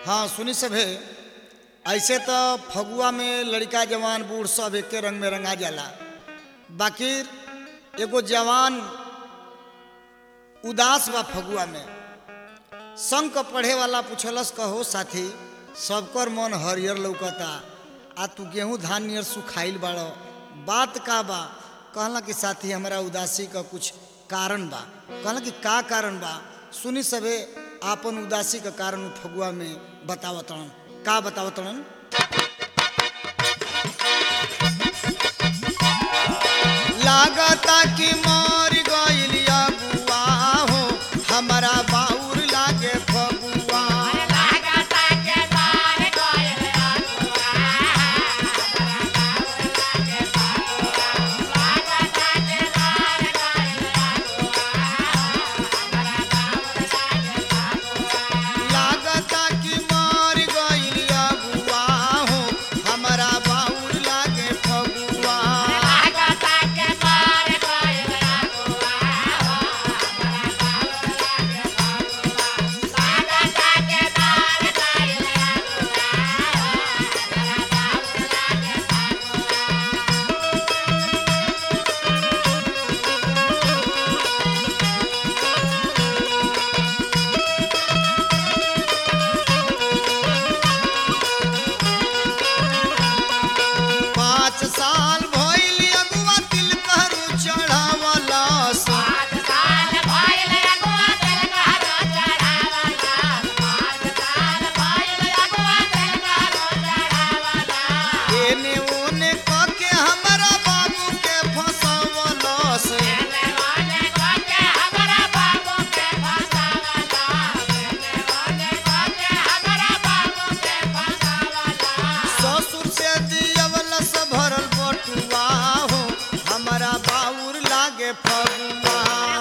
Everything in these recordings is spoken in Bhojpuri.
हाँ सुनी सभे ऐसे तो फगुआ में लड़का जवान बूढ़ सब एके रंग में रंगा जाला बाकी एगो जवान उदास बा फगुआ में संग क पढ़े वाला पूछलस कहो साथी सबकर मन हरियर लौकता आ तू गेहूं धान नियर सुखाइल बाड़ो बात का बा कहला कि साथी हमारा उदासी का कुछ कारण बा कहला कि का कारण बा सुनी सबे आपन उदासी का कारण उ फगुआ में बतावतन का बतावतन लागता कि मर गइल अगुआ हो हमारा बाउर लागे फगुआ लागता कि मर गइल अगुआ हो हमारा बाउर लागे फगुआ पाँच साल भइल अगुआ तिल करू चढ़ावलस एने ओने क के हमरा बाबू के फसवलस ससुर से दियवलस भरल बटुआ हो हमरा बाउर लागे फगुआ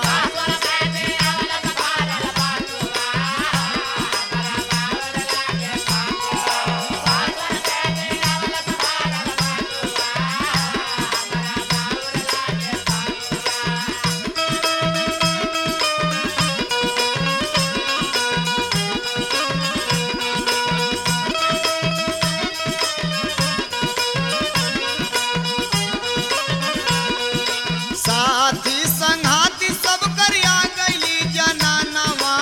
साथी संघाती सब करिया गइली जनानवा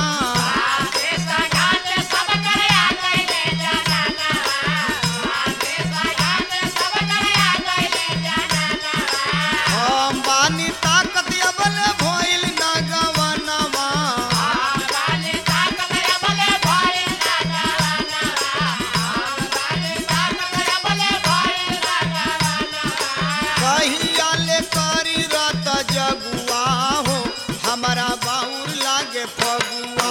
हम बानी ताकत अबल भइल ना गवनवा कहिया ले करी रत जगुआ हो हमारा बाउर लागे फगुआ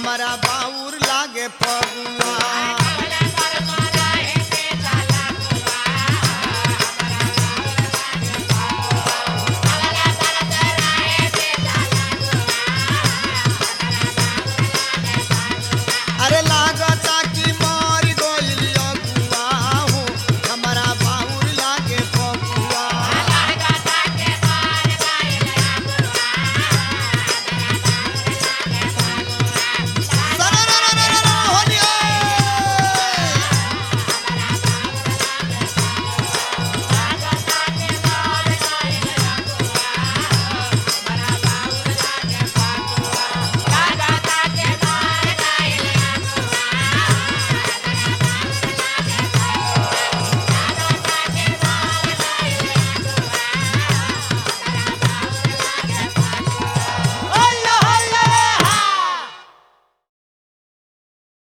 हमारा बाउर लागे फगुआ